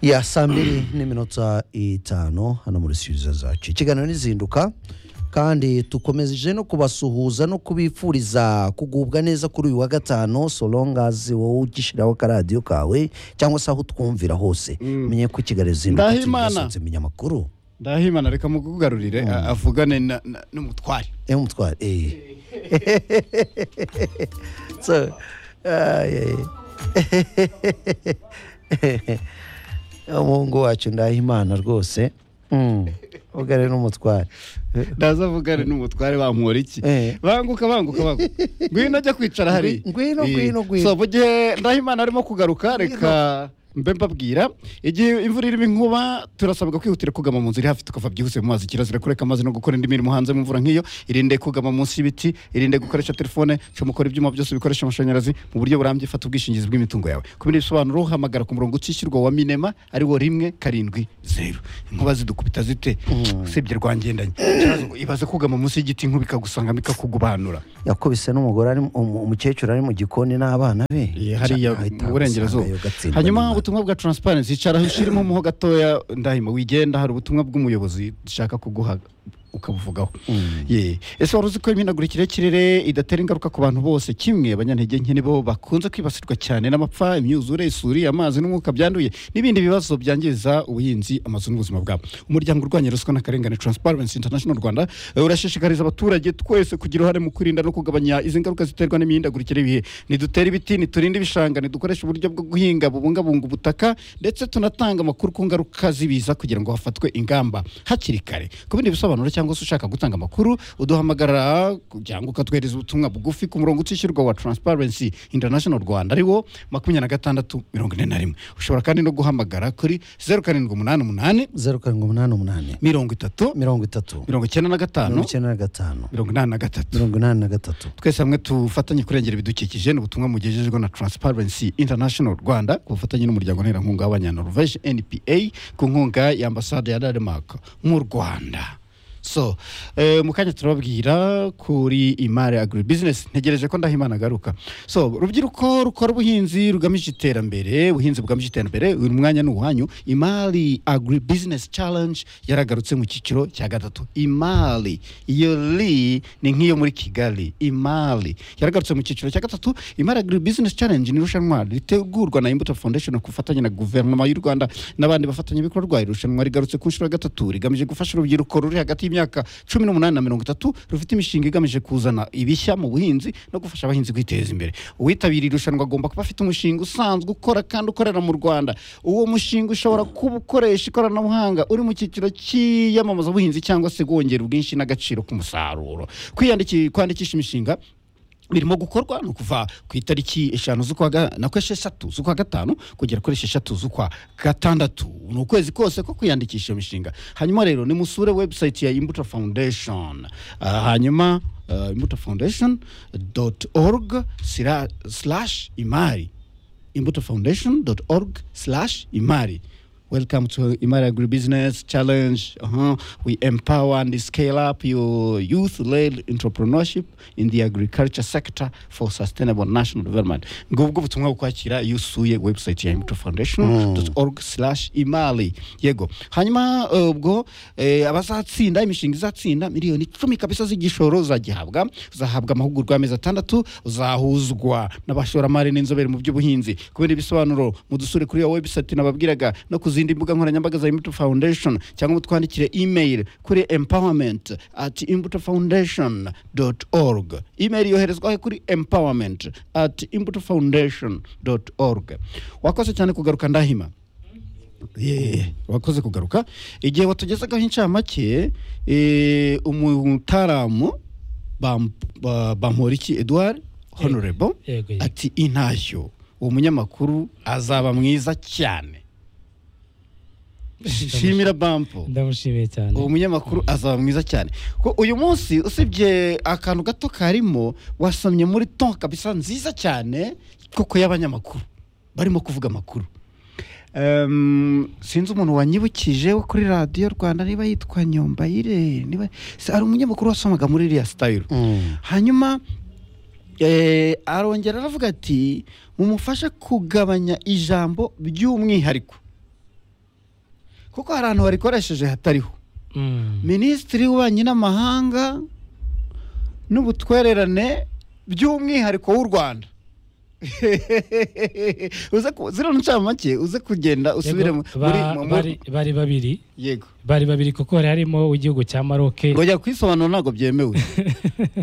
ya saa mbiri n'iminota itanu hano muri siriza zacu ikiganiro n'izinduka kandi dukomeje no kubasuhuza no kubifuriza kugubwa neza kuri uyu wa gatanu solongazi wowe ugishyiraho akaradiyo kawe cyangwa se aho utwumvira hose menye ko ikiganiro izinduka Ndahimana. kigasohotse menya amakuru ndahimana reka mukugarurire a- avugane na- na- n'umutware ewe umutware eee so ay, ay. umuhungu wacu ndahimana rwose Mm. ubwo ari n'umutware ndaza avugane n'umutware bankora iki Eh. banguka banguka banguka ngwino ajya kwicara hari Ngwi- ngwino, ngwino, ngwino. so mu gihe ndahimana arimo kugaruka reka mbe mbabwira igihe imvura irimo inkuba turasabwa kwihutira kugama mu nzu iri hafi tukava byihuse mu mazi kirazira kureka amazi no gukora indi mirimo hanze mu mvura nk'iyo irinde kugama munsi y'ibiti irinde gukoresha telefone cyo mukora ibyuma byose bikoresha amashanyarazi mu buryo burambye fata ubwishingizi bw'imitungo yawe ku bindi bisobanuro hamagara ku murongo utishyurwa wa minema ari wo rimwe karindwi zeru inkuba zidukubita zite usibye rwangendanye Ikibazo, ibaze kugama munsi y'igiti inkuba ikagusanga ikakugubanura yakubise n'umugore ari mu- umu- umukecuru ari mu gikoni n'abana be Ye, hariya Ahita mu burengerazuba asanga yo gatsindwa hanyuma n'imana. ubutumwa bwa transparency icara ushyiremo umuho gatoya ndahima wigenda hari ubutumwa bw'umuyobozi dushaka kuguha ukabuvugaho Ye. ese wari uzi ko imihindagurikire y'ikirere idatera ingaruka ku bantu bose kimwe abanyantege nke nibo bakunze kwibasirwa cyane n'amapfa imyuzure isuri amazi n'umwuka byanduye n'ibindi bibazo byangiza ubuhinzi amazu n'ubuzima bwabo umuryango urwanya ruswa n'akarengane transparency international rwanda eh, urashishikariza abaturage twese kugira uruhare mu kwirinda no kugabanya izi ngaruka ziterwa n'imihindagurikire y'ibihe nidutere ibiti niturinde ibishanga nidukoreshe uburyo bwo guhinga bubungabunga ubutaka ndetse tunatanga amakuru ku ngaruka z'ibiza kugira ngo hafatwe ingamba hakiri kare ku bindi bisobanuro cyangwa se ushaka gutanga amakuru uduhamagara cyangwa ukatwohereza ubutumwa bugufi ku murongo utishyurwa wa transparency international rwanda ari wo makumyabiri na gatandatu mirongo ine na rimwe ushobora kandi no guhamagara kuri zeru karindwi umunani umunani zeru karindwi umunani umunani mirongo itatu mirongo itatu mirongo icyenda na gatanu mirongo icyenda na gatanu mirongo inani na gatatu mirongo inani na gatatu twese hamwe tufatanye kurengera ibidukikije ni ubutumwa mugejejwe na transparency international rwanda ku bufatanye n'umuryango nterankunga w'abanyanoruveje npa ku nkunga ya ambasade ya denmark mu rwanda so eh, mu kanya turababwira kuri imari agri business ntegereje ko ndahimana agaruka so rubyiruko rukora ubuhinzi rugamije iterambere ubuhinzi bwamije iterambere uyu mwanya ni uwanyu imari agri business challenge yaragarutse mu cyiciro cya gatatu imari iyo li ni nk'iyo muri kigali imari yaragarutse mu cyiciro cya gatatu imari agri business challenge ni irushanwa ritegurwa na imbuto foundation ku bufatanye na guverinoma y'u rwanda n'abandi bafatanyabikorwa iri rushanwa rigarutse ku nshuro ya gatatu rigamije gufasha urubyiruko ruri hagati y'imyaka cumi n'umunani na mirongo itatu rufite imishinga igamije kuzana ibishya mu buhinzi no gufasha abahinzi kwiteza imbere uwitabiriye irushanwa agomba kuba afite umushinga usanzwe ukora kandi ukorera mu rwanda uwo mushinga ushobora kuba ukoresha ikoranabuhanga uri mu cyiciro cy'iyamamaza buhinzi cyangwa se wongera ubwinshi n'agaciro k'umusaruro kwiyandikisha kwandikisha imishinga birimo gukorwa ni ukuva ku itariki eshanu z'ukwa ga- nako esheshatu z'ukwa gatanu kugera kuri esheshatu z'ukwa gatandatu ni ukwezi kose ko kwiyandikisha iyo mishinga hanyuma rero nimusure website ya imbuto foundation Ah, hanyuma uh, imbuto foundation dot org sira- slash imari imbuto foundation dot org slash imari Welcome to Imari Agribusiness Challenge. Uh-huh. We empower and scale up your youth-led entrepreneurship in the agriculture sector for sustainable national development. Ngubwo ubutumwa bukwakira iyo usuye website ya Imbuto Foundation org slash imali. Yego. Hanyuma eh, ubwo eh, abazatsinda imishinga izatsinda miliyoni icumi kabisa z'igishoro zagihabwa uzahabwa amahugurwa y'amezi atandatu uzahuzwa n'abashoramari n'inzobere mu by'ubuhinzi kubera ibisobanuro mudusure kuri iyo website nababwiraga no ku zindi mbuga nkoranyambaga za imbuto foundation cyangwa mutwandikire email kuri empowerment at imbuto foundation dot org email yoherezwa he kuri empowerment at imbuto foundation dot org wakoze cyane kugaruka ndahima Ye, wakoze kugaruka igihe watugezagaho incamake eh, umutaramu bam- ba- bamporiki edouard honorable yego, yego. ati intashyo uwo munyamakuru azaba mwiza cyane shimira bampo ndamushimiye cyane uwo munyamakuru azaba mwiza cyane ko uyu munsi usibye akantu gato karimo wasomye muri ton kabisa nziza cyane koko y'abanyamakuru barimo kuvuga amakuru Em, sinzi umuntu wanyibukije wo kuri radiyo rwanda niba yitwa nyombayire niba si- hari umunyamakuru wasomaga muri iriya sitayiro Mm. hanyuma eh, arongera aravuga ati mumufashe kugabanya ijambo by'umwihariko kuko hari ahantu warikoresheje hatariho Mm. minisitiri w'ububanyi n'amahanga n'ubutwererane by'umwihariko w'u rwanda uze ku- ziriya ncamake uze kugenda usubire mu- Yego, muri ba- mu- muri- bari- bari babiri yego bari babiri kuko hari harimo uw'igihugu cya maroc kujya kwisobanura ntabwo byemewe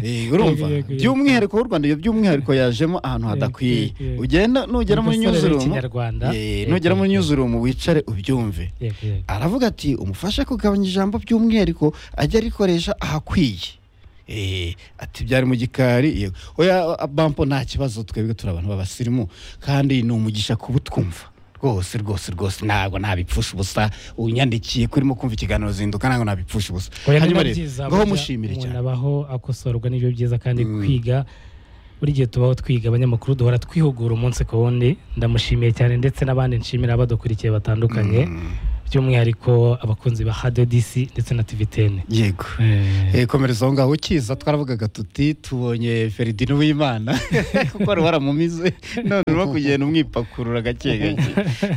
Eh, urumva Yego, yego, yego. by'umwihariko w'u rwanda iyo by'umwihariko yajemo ahantu hadakwiye Yego, yego. ugenda nugera muri Umusore nyuzurumu w'ikinyarwanda. Eh, Yego, nugera muri yego. nyuzurumu wicare ubyumve Yego, yego. aravuga ati umufashe kugabanya ijambo by'umwihariko ajya arikoresha ahakwiye Eh, ati byari mu gikari yego oya bampo nta kibazo twebwe turi abantu b'abasirimu kandi ni umugisha kuba utwumva rwose rwose rwose ntabwo nabipfusha ubusa unyandikiye ko urimo kumva ikiganiro zinduka ntabwo nabipfusha ubusa Oya, ni hanyuma na rero byiza, ngaho burya mushimire umuntu cyane abaho akosorwa n'ibyo byiza kandi kwiga buri gihe tubaho twiga abanyamakuru duhora twihugura umunsi ku wundi ndamushimiye cyane ndetse n'abandi nshimira badukurikiye batandukanye by'umwihariko abakunzi ba hadiyo disi ndetse na tivitene yego Eh, komereza aho ngaho ukiza twaravugaga tuti tubonye feridin w'imana kuko wari waramumize none urimo kugenda umwipakurura gake gake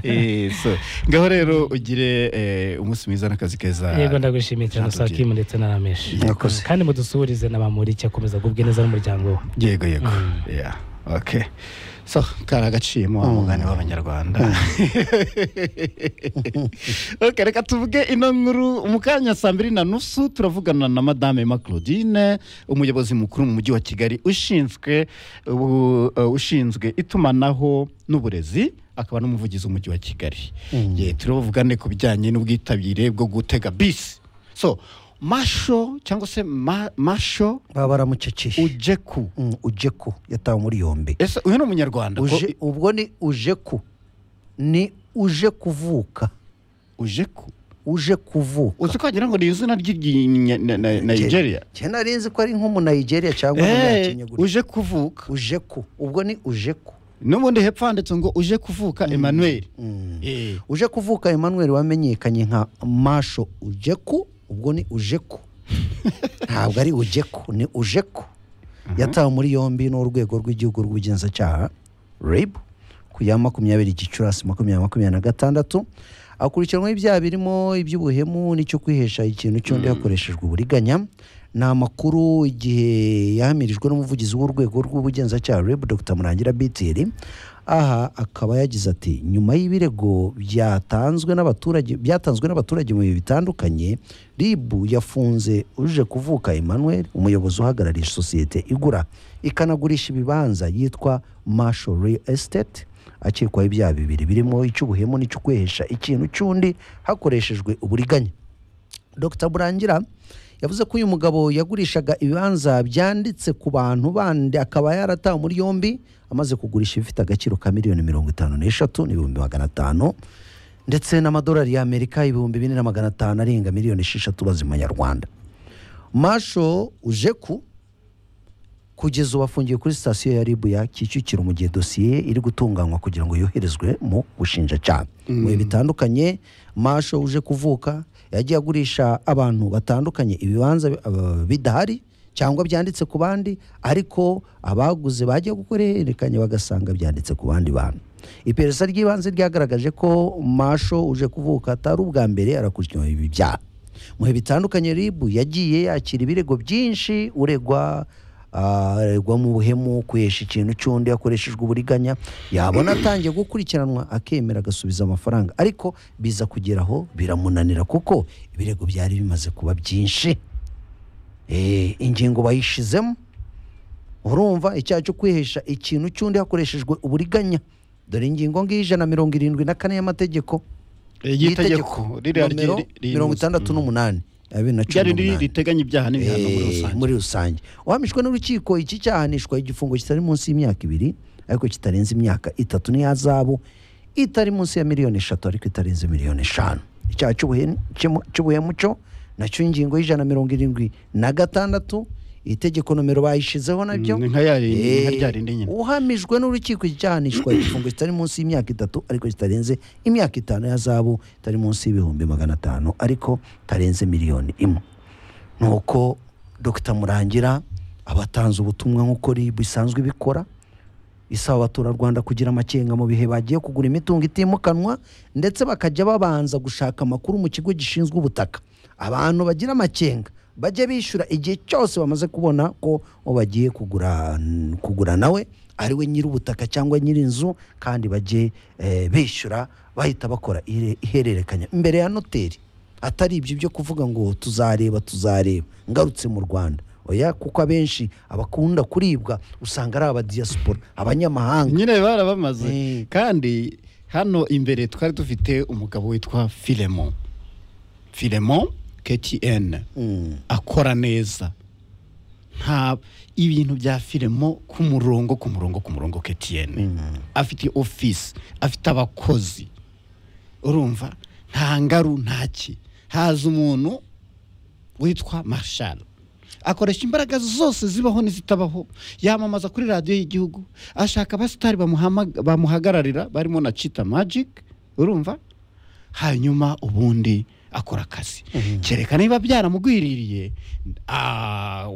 Eh, so, ngaho rero ugire eh, umunsi mwiza n'akazi keza yego ndagushimiye Jean cyane Didier. usakimu ndetse na rameshi Mwakoze. kandi mudusuhurize na ba muri akomeza agubwe neza n'umuryango we yego yego Yeah, okay so kari agaciyemo wa mugani w'abanyarwanda okay, reka tuvuge ino nkuru mu kanya saa mbiri na nusu turavugana na madame Emma Claudine umuyobozi mukuru mu mujyi wa Kigali ushinzwe ubu- uh, ushinzwe itumanaho n'uburezi akaba n'umuvugizi w'umujyi wa Kigali yeah, turavugane ku bijyanye n'ubwitabire bwo gutega bisi so masho cyangwa se ma, masho baba baramuceceye ujeku Mm, ujeku yatawe muri yombi ese uyu ni umunyarwanda ko- Uje- ubwo ni ujeku ni uje kuvuka ujeku uje kuvuka uzi ko wagira ngo ni izina ry'iginya- na- na- nigeria njye nari nzi ko ari nk'umunayigeriya cyangwa Eh, umunyakenyaguri uje kuvuka uje ku ubwo ni uje ku n'ubundi hepfo handitse ngo uje kuvuka emmanuel Mm. Eh, uje kuvuka emmanuel wamenyekanye nka masho ujeku ubwo ni ujeku ntabwo ari ujeku ni ujeku yatawe muri yombi n'urwego rw'igihugu rw'ubugenzacyaha rib ku ya makumyabiri gicurasi makumyabiri makumyabiri na gatandatu akurikiranwaho ibyaha birimo iby'ubuhemu n'icyo kwihesha ikintu cy'undi hakoreshejwe uburiganya ni amakuru igihe yahamirijwe n'umuvugizi w'urwego rw'ubugenzacyaha rib dr murangira bitiri aha akaba yagize ati nyuma y'ibirego byatanzwe n'abaturage byatanzwe n'abaturage mu bihe bitandukanye rib yafunze uje kuvuka emmanuel umuyobozi uhagarariye sosiyete igura ikanagurisha ibibanza yitwa masho real estate akekwaho ibyaha bibiri birimo icy'ubuhemu n'icyo kwihesha ikintu cy'undi hakoreshejwe uburiganya Dr Burangira yavuze ko uyu mugabo yagurishaga ibibanza byanditse ku bantu bandi akaba yaratawe muri yombi amaze kugurisha ibifite agaciro ka miliyoni mirongo itanu n'eshatu n'ibihumbi magana atanu ndetse n'amadolari y'amerika ibihumbi bine na magana atanu arenga miliyoni esheshatu bazimanyarwanda masho ujeku kugeza ubu afungiye kuri sitasiyo ya ribu ya kicukiro mu gihe dosiye iri gutunganywa kugira ngo yoherezwe mu bushinjacyaha mu bihe bitandukanye masho uje kuvuka yagiye agurisha abantu batandukanye ibibanza eh, bidahari cyangwa byanditse ku bandi ariko abaguze bajya gukora ihererekanya bagasanga byanditse ku bandi bantu iperereza ry'ibanze ryagaragaje ko masho uje kuvuka atari ubwa mbere arakurikiranyweho ibi byaha mu bihe bitandukanye rib yagiye yakira ibirego byinshi uregwa aregwa mu buhemu kuhesha ikintu cy'undi yakoreshejwe uburiganya yabona atangiye gukurikiranwa akemera agasubiza amafaranga ariko biza kugera aho biramunanira kuko ibirego byari bimaze kuba byinshi Eh, ingingo bayishizemo urumva icyaha cyo kwihesha ikintu cy'undi hakoreshejwe uburiganya dore ingingo ng'ijana mirongo irindwi na kane y'amategeko y'itegeko ririya nomero ryi- ryi- mirongo itandatu n'umunani ya bibiri na rya cumi rindi n'umunani riteganya ibyaha n'ibihano Eh, muri rusange muri rusange uhamijwe n'urukiko iki cyahanishwa igifungo kitari munsi y'imyaka ibiri ariko kitarenze imyaka itatu n'iyahazabu itari munsi ya miliyoni eshatu ariko itarenze miliyoni eshanu icyaha cy'ubuhe- cy'umu- cy'ubuhemu cyo nacyo ingingo y'ijana mirongo irindwi na gatandatu itegeko nomero bayishizeho nabyo Ni nka ya rindi- Eh, nka rya rindi nyine uhamijwe n'urukiko iki cyahanishwa igifungo kitari munsi y'imyaka itatu ariko kitarenze imyaka itanu y'ahazabu itari munsi y'ibihumbi magana atanu ariko itarenze miliyoni imwe nuko dr murangira abatanze ubutumwa nk'uko ribu isanzwe ibikora isaba abaturarwanda kugira amakenga mu bihe bagiye kugura imitungo itimukanwa ndetse bakajya babanza gushaka amakuru mu kigo gishinzwe ubutaka abantu bagira amakenga bajye bishyura igihe cyose bamaze kubona ko uwo bagiye kugura kugura nawe ari we nyir'ubutaka cyangwa nyir'inzu kandi bajye eh, bishyura bahita bakora ire- ihererekanya imbere ya noteri atari ibyo byo kuvuga ngo tuzareba tuzareba ngarutse mu rwanda oya kuko abenshi abakunda kuribwa usanga ari abadiyasipora abanyamahanga nyine barabamaze Eh. kandi hano imbere twari dufite umugabo witwa filemo filemo ketiyene Mm. akora neza nta ibintu bya filemo ku murongo ku murongo ku murongo ketiyene afite ofisi afite abakozi urumva nta ngaru ntaki haza umuntu witwa marshal akoresha imbaraga zose zibaho n'izitabaho yamamaza kuri radiyo y'igihugu ashaka abasitari bamuhama- bamuhagararira barimo na cita magic urumva hanyuma ubundi akora akazi kereka niba byaramugwiririye ah,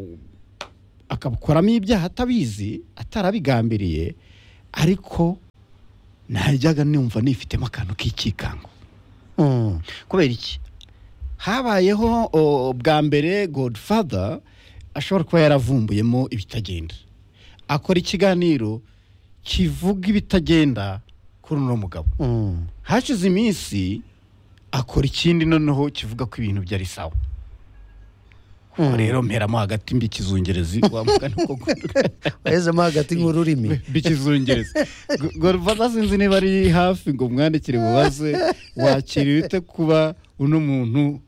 akabukoramo ibyaha atabizi atarabigambiriye ariko najyaga numva nifitemo akantu k'ikikango Mm. kubera iki habayeho o, bwa mbere godfather ashobora kuba yaravumbuyemo ibitagenda akora ikiganiro kivuga ibitagenda kuri uno mugabo Mm. hashize iminsi akora ikindi noneho kivuga ko ibintu byari sawa Ubwo rero mperamo hagati mbi ikizungerezi wamugana koko wahezemo hagati nk'ururimi bikizungereza gorvada sinzi niba ari hafi ngo mwandikire mubaze wakiriye ute kuba uno muntu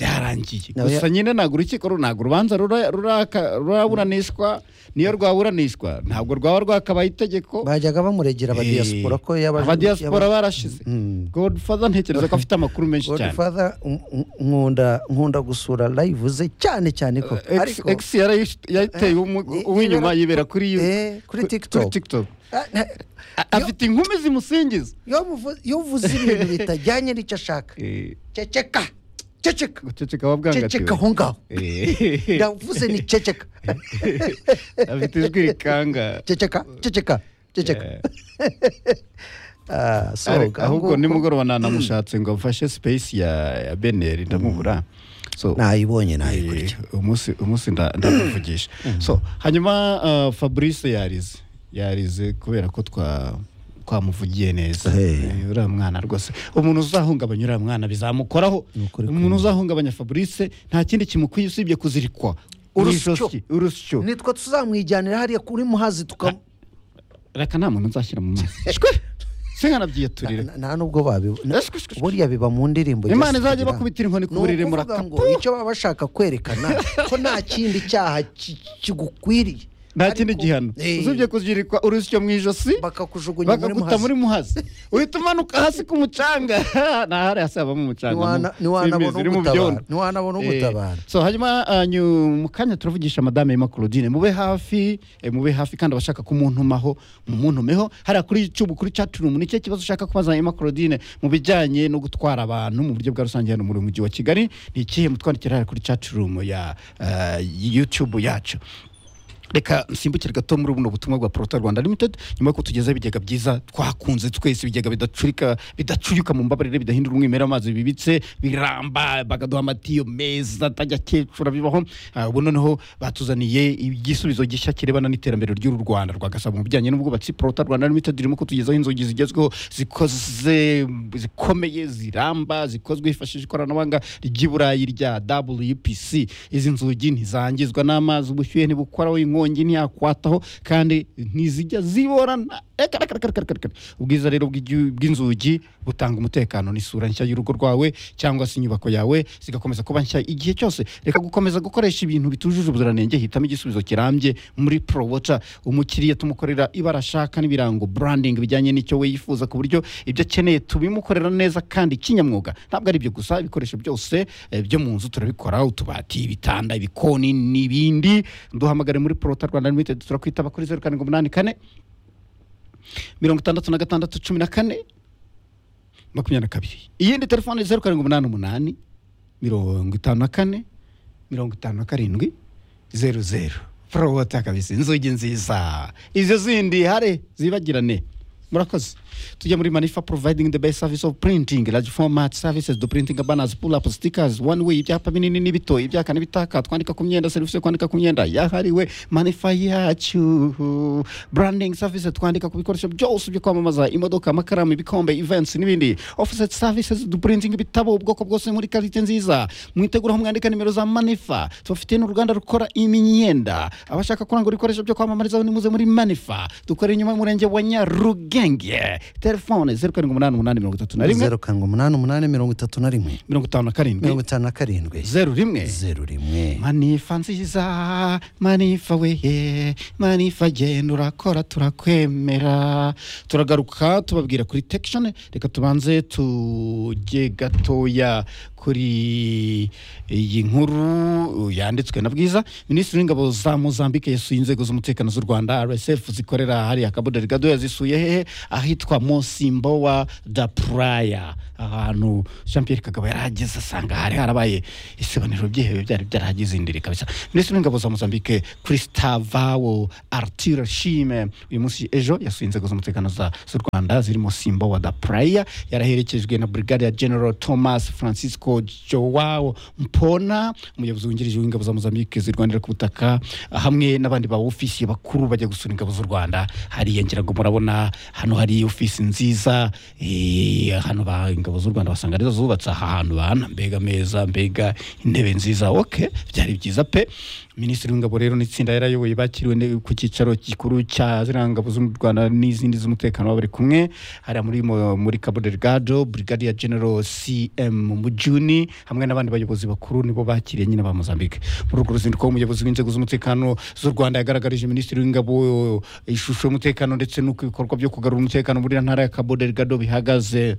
byarangiye Nawe- gusa nyine ntabwo urukiko ru- ntabwo urubanza rura- ruraka- ruraburanishwa niyo rwaburanishwa ntabwo rwaba rwakabaye itegeko bajyaga bamuregera abadiyasipora ko yabaje- abadiyasipora barashize Mm. godfather ntekereza ko afite amakuru menshi cyane godfather um- um- nkunda nkunda gusura live ze cyane cyane ko X- ariko X yarayish- yayiteye i- umu- uw'inyuma yibera kuri yu- Eh, kuri TikTok. TikTok. Ah, na- A- afite inkumi zimusingiza iyo muvu- iyo uvuze ibintu bitajyanye n'icyo ashaka ceceka ceceka guceceka wa ceceka aho bwangatiwe ngaho Eh, ndavuze ni ceceka afite ijwi rikanga ceceka ceceka ceceka Eh, Ah, so, ariko- ahubwo nguko- nimugoroba nanamushatse ngo mfashe space ya ya beneri ndamubura so nayibonye eh, nayikurikiye umunsi umunsi nda- ndamuvugisha so hanyuma ah, fabrice yarize yarize kubera ko twa twamuvugiye neza Hey. Eh, uriya mwana rwose umuntu uzahungabanya uriya mwana bizamukoraho Ni ukuri umuntu usahungabanya fabrice nta kindi kimukwiye usibye kuzirikwa Urusyo. N'ijosi, urusyo nitwe tuzamwijyanira hariya kuri muhazi tuka reka nta muntu nzashyira mu mazi shwe se nkanabyiye turire na- nta nubwo babi Eh, shwe, shwe, shwe. buriya biba mu ndirimbo imana Yesu izajya tugira. bakubitira inkoni ku Ni buriri ukuvuga muraka ngo icyo baba bashaka kwerekana ko nta kindi cyaha ki- kigukwiriye nta kindi Ariko- gihano Eh, usibye kuzirikwa urusyo mu ijosi bakakujugunya muri bakaguta muri muhazi muhazi uhita umanuka hasi ku mucanga ntahari hasi habamo umucanga Ntiwana- mu- ntiwanabona n'imizi iri mu ugutabara. byondo. Ntiwanabona Eh, ugutabara. so hanyuma ah, nyu- mu kanya turavugisha madame Emma Claudine mube hafi eh, mube hafi kandi abashaka kumuntumaho mumuntumeho hariya kuri YouTube kuri chat room ni cyo kibazo ushaka kubaza Emma Claudine mu bijyanye no gutwara abantu mu buryo bwa rusange hano mu mujyi wa Kigali ni ikihe mutwandikira hariya kuri chat room ya ah, YouTube yacu reka nsimbukire gato muri buno butumwa bwa porota rwanda limited nyuma yuko tugezeho ibigega byiza twakunze twese ibigega bidacurika bidacuyuka mu mbabarire bidahindura umwimerere amazi bibitse biramba bakaduha amatiyo meza atajya akecura bibaho Ah, ubu noneho batuzaniye igisubizo gishya kirebana n'iterambere ry'u rwanda rwagasaba mu bijyanye n'ubwubatsi porota rwanda limited irimo kutugezaho inzugi zigezweho zikoze zikomeye ziramba zikozwe hifashishije ikoranabuhanga ry'iburayi rya wpc izi nzugi ntizangizwa n'amazi ubushyuhe ntibukoraho inkongi ntiyakwataho kandi ntizijya ziborana Reka, reka, reka, reka, reka, reka. ubwiza rero bw'igi- bw'inzugi butanga umutekano n'isura nshya y'urugo rwawe cyangwa se inyubako yawe zigakomeza kuba nshya igihe cyose reka gukomeza gukoresha ibintu bitujuje ubuziranenge hitamo igisubizo kirambye muri prowota umukiriya tumukorera ibara ashaka n'ibirango branding bijyanye n'icyo we yifuza ku buryo ibyo akeneye tubimukorera neza kandi kinyamwuga ntabwo ari ibyo gusa ibikoresho byose eh, byo mu nzu turabikora utubati ibitanda ibikoni n'ibindi duhamagare muri prowota rwanda limited turakwitaba kuri zeru karindwi umunani kane mirongo itandatu na gatandatu cumi na kane makumyabiri na kabiri iyindi telefone zeru karindwi umunani umunani mirongo itanu na kane mirongo itanu na karindwi zeru zeru forowota kabisa inzugi nziza izo zindi hare zibagirane murakoze tujya muri manifa providing the best service of printing large format services do printing banners pull up stickers one way ibyapa binini n'ibito ibyaka n'ibitaka twandika ku myenda serivisi yo kwandika ku myenda yahariwe manifa yacu branding services twandika ku bikoresho byose byo kwamamaza imodoka amakaramu ibikombe events n'ibindi offset services do printing ibitabo ubwoko bwose muri karite nziza mwitegura aho mwandika nimero za manifa tubafitiye n'uruganda rukora imyenda abashaka kurangura ibikoresho byo kwamamarizaho nimuze muri manifa dukorera inyuma y'umurenge wa nyarugenge telefone zeru karindwi umunani umunani mirongo itatu na rimwe zeru karindwi umunani umunani mirongo itatu na rimwe mirongo itanu na mirongo karindwi itanu na karindwi zeru rimwe zeru rimwe manifa nziza manifa wehe manifa genda urakora turakwemera turagaruka tubabwira kuri tekishoni reka tubanze tujye gatoya kuri iyi nkuru yanditswe na bwiza minisitiri w'ingabo za mozambique yasuye inzego z'umutekano z'u rwanda rsf zikorera hariya kaboderi gado yazisuye hehe ahitwa mosimbowa da praya ahantu jean pierre kagabo yari ageze asanga hari harabaye isebaniro byihebe byari byarahagize indiri kabisa minisitiri w'ingabo za mozambique kristavao artur shime uyu munsi ejo yasuye inzego z'umutekano za- z'u rwanda zirimo simbo wa da praya yaraherekejwe na brigadier general thomas francisco joao mpona umuyobozi wungirije w'ingabo za mozambique zirwanira ku butaka hamwe n'abandi ba ofisiye bakuru bajya gusura ingabo z'u rwanda hariya ngira ngo murabona hano hari ofisi nziza eh, hano ba ingabo z'u rwanda basanga arizo zubatse aha hantu bana mbega ameza mbega intebe nziza ok byari byiza pe minisitiri w'ingabo rero n'itsinda yarayoboye bakiriwe ne- ku cyicaro gikuru cya ziriya ngabo z'u rwanda n'izindi z'umutekano baba bari kumwe hariya muri mo- muri cabo delgado brigadier general cm mujuni hamwe n'abandi bayobozi bakuru nibo bakiriye nyine ba mozambique muri urwo ruzinduko umuyobozi w'inzego z'umutekano z'u rwanda yagaragarije minisitiri w'ingabo ishusho y'umutekano ndetse n'uko ibikorwa byo kugarura umutekano muri iyo ntara ya cabo delgado bihagaze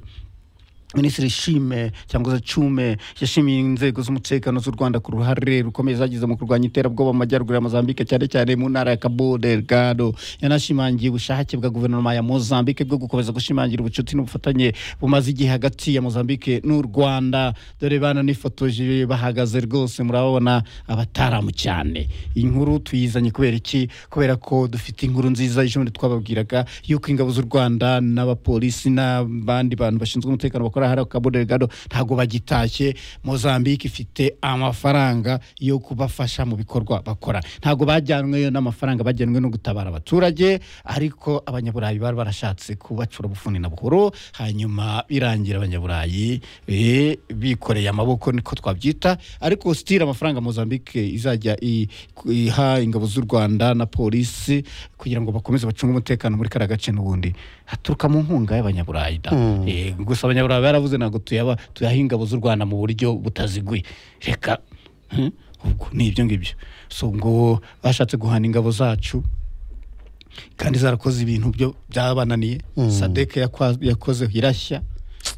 minisitiri shime cyangwa se cume yashimiye inzego z'umutekano z'u rwanda ku ruhare rukomeye zagize mu kurwanya iterabwoba mu majyaruguru ya mozambique cyane cyane mu ntara ya cabo delgado yanashimangiye ubushake bwa guverinoma ya mozambique bwo gukomeza gushimangira ubucuti n'ubufatanye bumaze igihe hagati ya mozambique n'u rwanda dore bananifotoje bahagaze rwose murabona abataramu cyane iyi nkuru tuyizanye kubera iki kubera ko dufite inkuru nziza ejobundi twababwiraga yuko ingabo z'u rwanda n'abapolisi n'abandi bantu bashinzwe umutekano bakora hariya cabo delgado ntabwo bagitashye mozambique ifite amafaranga yo kubafasha mu bikorwa bakora ntabwo bajyanweyo n'amafaranga bajyanwe no gutabara abaturage ariko abanyaburayi bari barashatse kubacura bufuni na buhoro hanyuma birangira abanyaburayi eh, bikoreye amaboko niko twabyita ariko sitira amafaranga mozambique izajya i- ku- iha ingabo z'u rwanda na polisi kugira ngo bakomeze bacunge umutekano muri kariya gace n'ubundi haturuka mu nkunga y'abanyaburayi da Mm. Eh, gusa abanyaburayi baravuze ntabwo tuyaba tuyaha ingabo z'u rwanda mu buryo butaziguye reka hmm, ubwo ni ibyo ngibyo so ngo bashatse guhana ingabo zacu kandi zarakoze ibintu byo byabananiye Mm. sadeke yakwa- yakoze irashya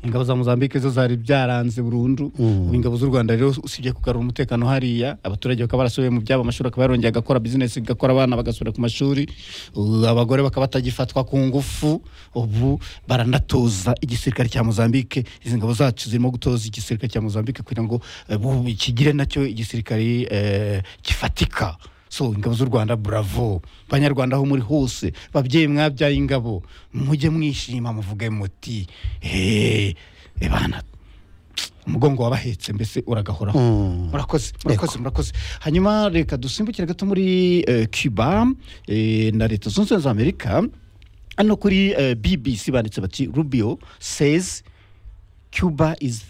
ingabo za mozambique zo zari byaranze burundu Mm. ubu ingabo z'u rwanda rero usibye kugarura umutekano hariya abaturage bakaba barasubiye mu byabo amashuri akaba yarongeye agakora bizinesi igakora abana bagasubira ku mashuri ubu abagore bakaba batagifatwa ku ngufu ubu baranatoza igisirikare cya mozambique izi ngabo zacu zirimo gutoza igisirikare cya mozambique kugira ngo eh, bu- kigire nacyo igisirikare eh, gifatika so ingabo z'u rwanda bravo banyarwanda aho muri hose babyeyi mwabyaye ingabo mujye mwishima muvuge muti "Eh, eh bana umugongo wabahetse mbese uragahoraho Mm. murakoze murakoze murakoze hanyuma reka dusimbukire gato muri eh, cuba eh, na leta zunze ubumwe za amerika hano kuri eh, bbc banditse bati rubio says cuba is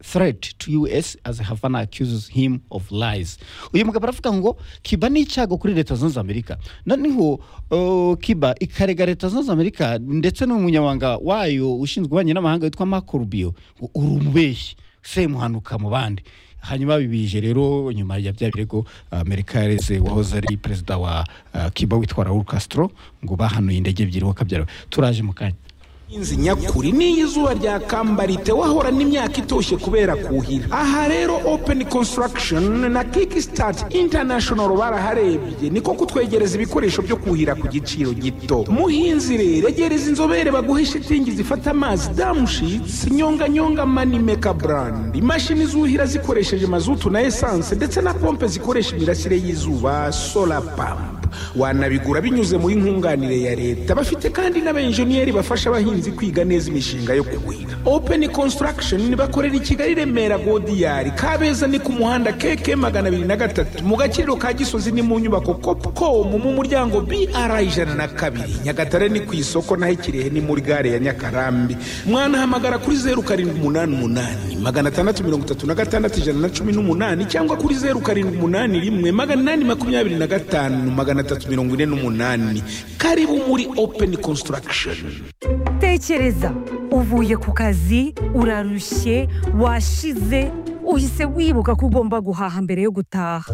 threat to us as havana accuses him of lies uyu mugabo aravuga ngo cuba ni icyago kuri leta zunze ubumwe za amerika noneho uh, cuba ikarega leta zunze ubumwe za amerika ndetse n'umunyamabanga wayo ushinzwe ububanyi n'amahanga witwa marco rubio ngo uri umubeshyi semuhanuka mu bandi hanyuma bibije rero nyuma ya bya birego amerika yareze wahoze ari perezida wa uh, cuba witwa raul castro ngo bahanuye indege ebyiri wakabyara turaje mu kanya inzi nyakuri niyo izuba rya kambarite wahora n'imyaka itoshye kubera kuhira aha rero open construction na kickstart international baraharebye niko kutwegereza ibikoresho byo kuhira ku giciro gito muhinzi rero egereza inzobere baguhe shitingi zifata amazi damushits nyonganyonga manimeka brand imashini zuhira zikoresheje mazutu na esanse ndetse na pompe zikoresha imirasire y'izuba solar pump wanabigura binyuze muri nkunganire ya leta bafite kandi n'abenjeniyeri bafasha abahinzi abahinzi kwiga neza imishinga yo kuhira open construction bakorera i kigali remera godiyari kabeza ni ku muhanda keke magana abiri na gatatu mu gaciro ka gisozi ni mu nyubako copcom mu muryango br ijana na kabiri nyagatare ni ku isoko naho ikirehe ni muri gare ya nyakarambi mwanahamagara kuri zeru karindwi umunani umunani magana atandatu mirongo itatu na gatandatu ijana na cumi n'umunani cyangwa kuri zeru karindwi umunani rimwe magana inani makumyabiri na gatanu magana atatu mirongo ine n'umunani karibu muri open construction tekereza uvuye ku kazi urarushye washize uhise wibuka ko ugomba guhaha mbere yo gutaha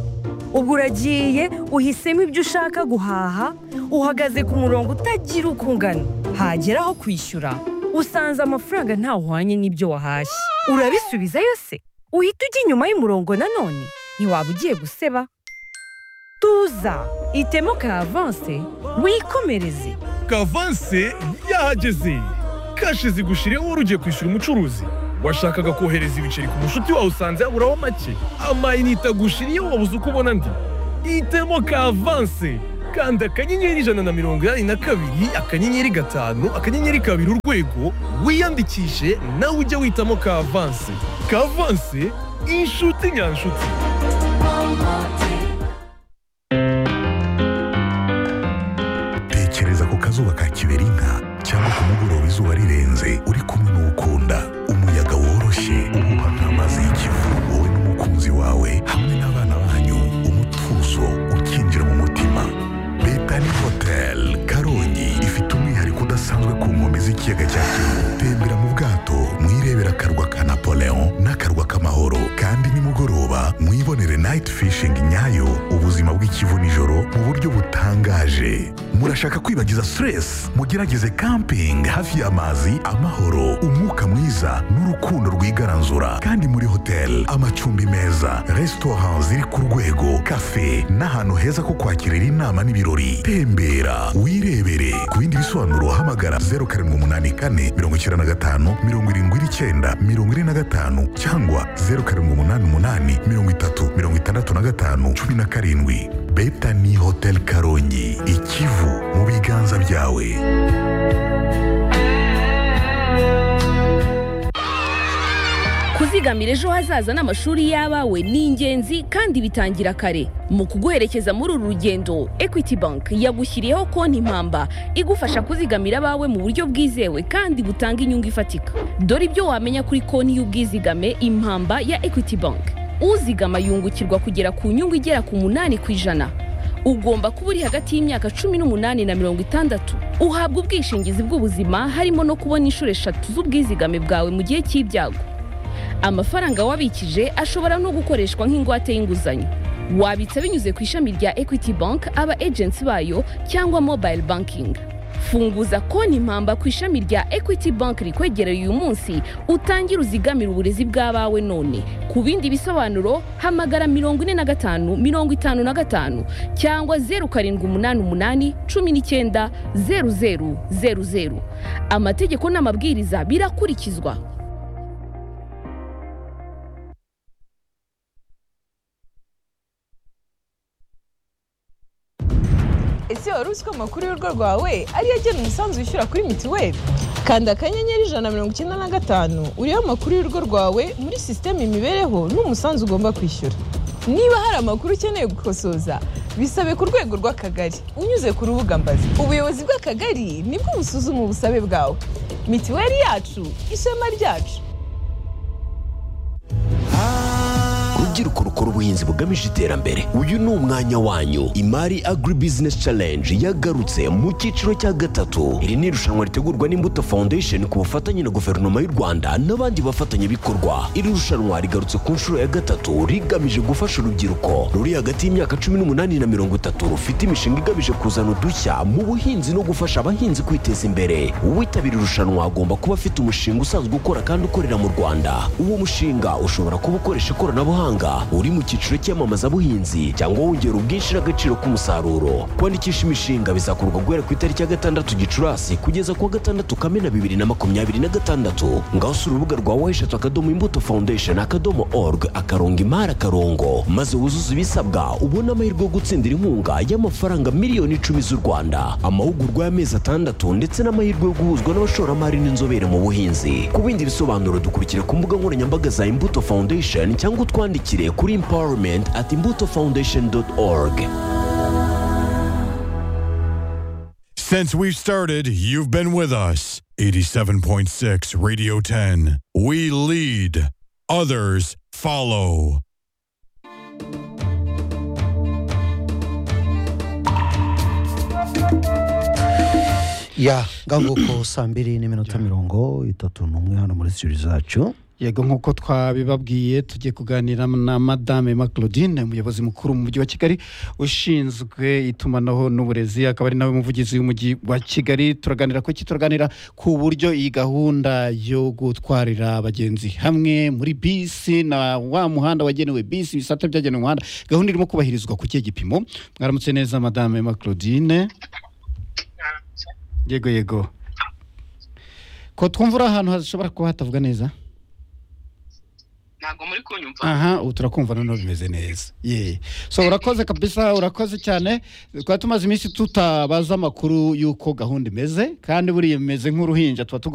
ubwo uragiye uhisemo ibyo ushaka guhaha uhagaze ku murongo utagira uko ungana hagera aho kwishyura usanze amafaranga ntawuhwanye n'ibyo wahashye urabisubiza yose uhita ujya inyuma y'umurongo nanone ntiwaba ugiye guseba tuza itemo ka avanse wikomereze kavanse yahageze kashi zigushyiriyeho wari ugiye kwishyura umucuruzi washakaga kohereza ibiceri ku mushuti wawe usanze haburaho make amayinite agushiriyeho wabuze uko ubona andi hitemo kavanse kanda akanyenyeri ijana na mirongo inani na kabiri akanyenyeri gatanu akanyenyeri kabiri urwego wiyandikishe nawe ujye witamo kavanse kavanse inshuti nyanshuti tekereza ku kazuba ka kiberinka cyangwa ku mugoroba izuba rirenze uri kumwe n'ukunda umuyaga woroshye uhuha nk'amazi y'ikivu wowe n'umukunzi wawe hamwe n'abana banyu umutuzo ukinjira mu mutima betani hoteli karongi ifite umwihariko udasanzwe ku nkombe z'ikiyaga cya kivu tembera mu bwato mwirebera akarwa ka napoleon n'akarwa k'amahoro kandi nimugoroba mwibonere night fishing nyayo ubuzima bw'ikivu nijoro mu buryo butangaje murashaka kwibagiza stress mugerageze camping hafi y'amazi amahoro umwuka mwiza n'urukundo rwigaranzura kandi muri hotel amacumbi meza restaurant ziri ku rwego cafe n'ahantu heza ko kwakirira inama n'ibirori tembera wirebere ku bindi bisobanuro hamagara 0784 95 79 45 cyangwa 0788 30 65 17 Betani Hotel Karongi ikivu mu biganza byawe kuzigamira ejo hazaza n'amashuri y'abawe ni ingenzi kandi bitangira kare mu kuguherekeza muri uru rugendo equity bank yagushyiriyeho konti impamba igufasha kuzigamira abawe mu buryo bwizewe kandi butanga inyungu ifatika dore ibyo wamenya kuri konti y'ubwizigame impamba ya equity bank uzigama yungukirwa kugera ku nyungu igera ku munani ku ijana ugomba kuba uri hagati y'imyaka cumi n'umunani na mirongo itandatu uhabwa ubwishingizi bw'ubuzima harimo no kubona inshuro eshatu z'ubwizigame bwawe mu gihe cy'ibyago amafaranga wabikije ashobora no gukoreshwa nk'ingwate y'inguzanyo wabitsa binyuze ku ishami rya equity bank aba agency bayo cyangwa mobile banking funguza konti impamba ku ishami rya equity bank rikwegereye uyu munsi utangire uzigamire uburezi bw'abawe none ku bindi bisobanuro hamagara mirongo ine na gatanu mirongo itanu na gatanu cyangwa zeru karindwi umunani umunani cumi n'icyenda zeru zeru zeru zeru amategeko n'amabwiriza birakurikizwa ese wari uzi ko amakuru y'urugo rwawe ariyo agena umusanzu wishyura kuri mituweli kanda akanyenyeri ijana na mirongo icyenda na gatanu uriho amakuru y'urugo rwawe muri sisiteme imibereho n'umusanzu ugomba kwishyura niba hari amakuru ukeneye gukosoza bisabe ku rwego rw'akagari unyuze ku rubuga mbazi ubuyobozi bw'akagari nibwo busuzuma ubusabe bwawe mituweli yacu ishema ryacu rubyiruko rukora ubuhinzi bugamije iterambere uyu ni umwanya wanyu imari agri business challenge yagarutse mu cyiciro cya gatatu iri ni irushanwa ritegurwa n'imbuto foundation ku bufatanye na guverinoma y'u rwanda n'abandi bafatanyabikorwa iri rushanwa rigarutse ku nshuro ya gatatu rigamije gufasha urubyiruko ruri hagati y'imyaka cumi n'umunani na mirongo itatu rufite imishinga igamije kuzana udushya mu buhinzi no gufasha abahinzi kwiteza imbere uwitabira irushanwa agomba kuba afite umushinga usanzwe ukora kandi ukorera mu rwanda uwo mushinga ushobora kuba ukoresha ikoranabuhanga uri mu cyiciro cy'iyamamazabuhinzi cyangwa wongera ubwinshi n'agaciro k'umusaruro kwandikisha imishinga bizakorwa guhera ku itariki ya gatandatu gicurasi kugeza ku wa gatandatu kamena bibiri na makumyabiri na gatandatu ngaho usura urubuga rwa weshatu akadomo imbuto foundation akadomo org akarongo imari akarongo maze wuzuze ibisabwa ubone amahirwe yo gutsindira inkunga y'amafaranga miliyoni icumi z'u rwanda amahugurwa y'amezi atandatu ndetse n'amahirwe yo guhuzwa n'abashoramari n'inzobere mu buhinzi ku bindi bisobanuro dukurikira ku mbuga nkoranyambaga za imbuto foundation cyangwa utwandikire kuri empowerment at imbuto foundation org Since we've started, you've been with us. 87.6 Radio 10. We lead, others follow. ya ngangoko saa mbiri n'iminota mirongo itatu n'umwe hano muri studio zacu yego nk'uko twabibabwiye tugiye kuganira na madame ma claudine umuyobozi mukuru mu mujyi wa kigali ushinzwe itumanaho n'uburezi akaba ari nawe muvugizi w'umujyi wa kigali turaganira ku iki turaganira ku buryo iyi gahunda yo gutwarira abagenzi hamwe muri bisi na wa muhanda wagenewe bisi ibisate byagenewe umuhanda gahunda irimo kubahirizwa ku kihe gipimo mwaramutse neza madame ma claudine yego yego ko twumva uri ahantu hashobora kuba hatavuga neza ntabwo muri kunyumva aha ubu turakumva noneho bimeze neza ye so urakoze kabisa urakoze cyane twari tumaze iminsi tutabaza amakuru y'uko gahunda imeze kandi buriya imeze nk'uruhinja tuba tugomba